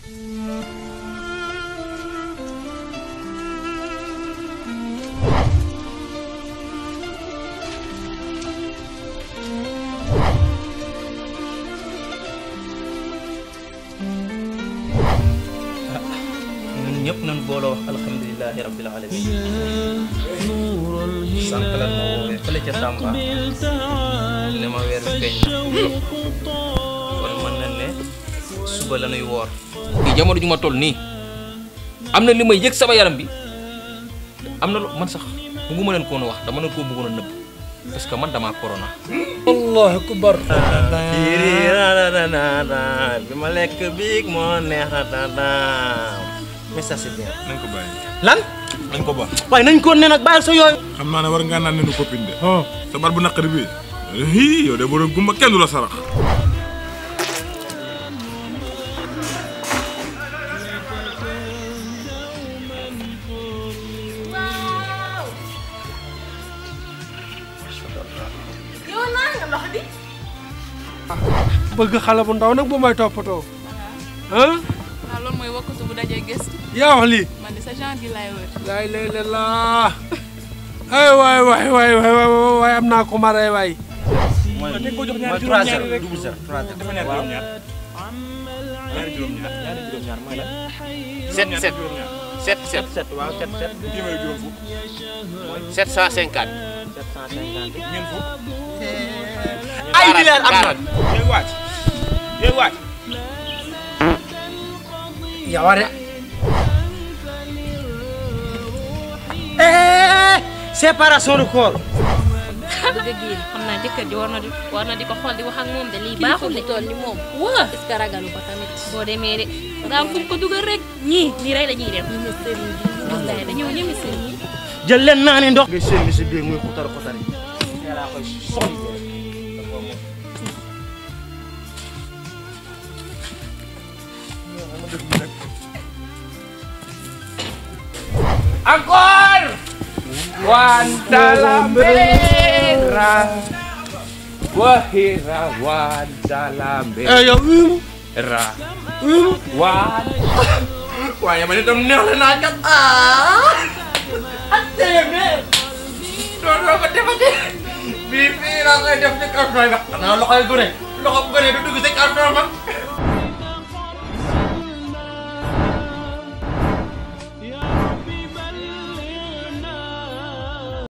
ñun ñëpp nañ booloo wax alhamdulilahi rabbil alamin sànq lan ma woowee fële ca Tamba ne ma weer bi feeñ na kon mën na ne suba la nuy woor kii jamono ju ma toll nii am na li may yëg sama yaram bi am na lu man sax bëgguma leen koon wax dama leen koo bëggoon a nëbb parce que man damaa corona allahu akbar Diri rananana bi ma lekk biig moo neex a tataam mais ça c'est bien. nañ ko bàyyi lan. nañ ko ba waaye nañ ko ne nag bàyyi sa yooyu. xam naa ne war ngaa naan ne nu copine de sa bar bu naqari bi hii yow de boo doon gumba kenn du la sarax yow naa nga ndox bi. bëgg xale bu ndaw nag bu may toppatoo ah waaw loolu mooy wakkatu bu dajee gëstu yaa wax lii man de sa genre gi laay wër. laay lay la laa ay waay waay waay waay waay am naa ko mare waay mooy mooy 3 0 double 0 3 0. waaw. ñaari juróom-ñaar ñaari juróom-ñaar mooy lan. 7 7 7 7 7 waaw 7 7. téeméer juróom fukk 750. 750. ñeent fukk ay milliards am na. yéen waaj yéen waaj yawa de séparation de corps. bëgg a génn xam naa jëkkër ji war na di war na di ko xool di wax ak moom de lii baaxul de tool ni moom waa est-ce que ragalu ko tamit boo demee de daa am fu mu ko dugal rek ñii nii rek la ñuy def ñu ne sëriñ bi wallaay dañoo ñeme sëriñ yi jël leen naa ne ndox. nga seen mi si biir muy xutari xutari. yàlla koy soxli. encore wandalambera wahira wandalambera eh yow umu umu waaye man itam neex la naa kat ah ak téeméer doo doo ko defati bii fii laa koy def ci carton ba xanaa loxoy gone loxo gone du dugg ci carton ba